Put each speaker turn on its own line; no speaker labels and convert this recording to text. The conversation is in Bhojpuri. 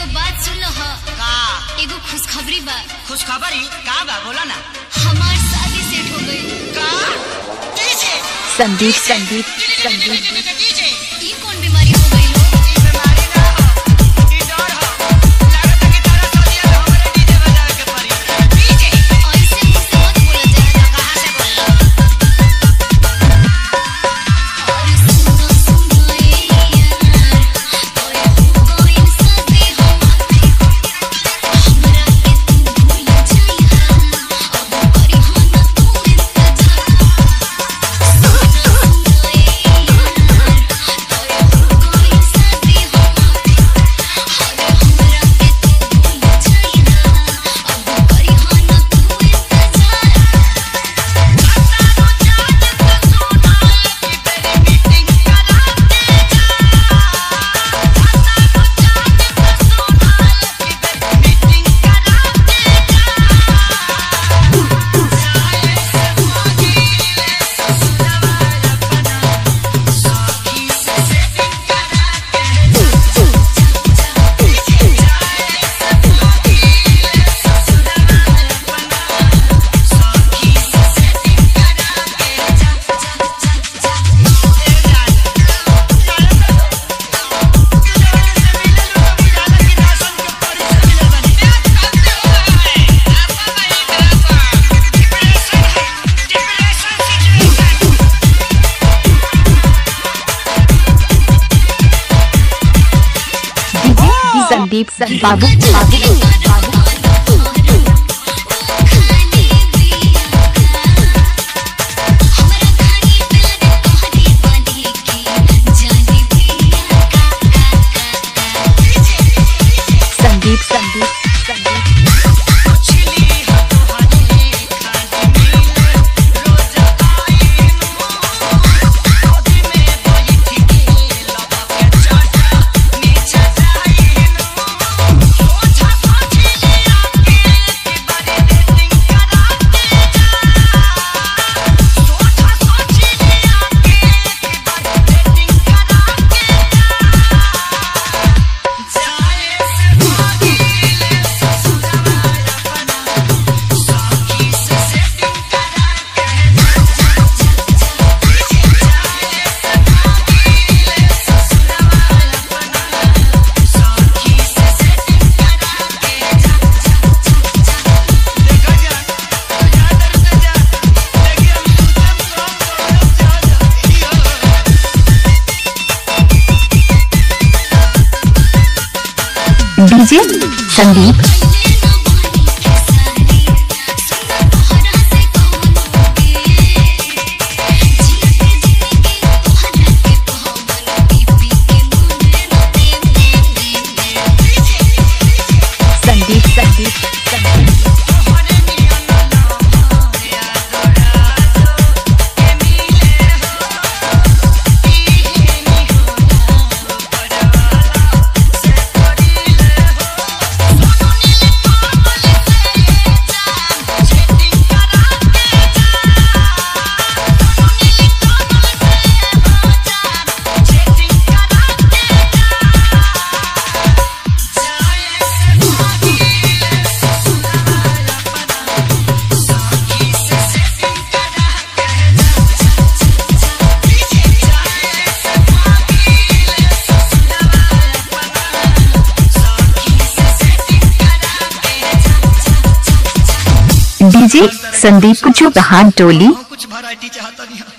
एगो बात सुन लो ह
का
एगो खुशखबरी बा
खुशखबरी का बा बोला ना
हमार शादी सेट हो गई
का डीजे
संदीप संदीप संदीप
डीजे
ई कौन बीमारी हो गई लो
ई बीमारी ना हो ई डर हो लागत कि तारा सदिया में हमरे डीजे बजावे के पड़ी डीजे
ऐसे मुझसे मत बोला जाए
कहां से बोल
और सुनो सुनो ए यार तोरे हो गई शादी हमारे हमरा के तू भूल जाइहा अब करी हो ना तू इंतजार सुनो सुनो ए यार तोरे हो गई शादी हमारे अरे हमरा के तू भूल जाइहा अब करी हो ना तू इंतजार
संदीप संदीप बाबू बाबू बाबू संदीप संदीप संदीप डीजे संदीप संदीप संदीप संदीप डीजे संदीप कुछ कहान टोली
कुछ वैरायटी चाहता नहीं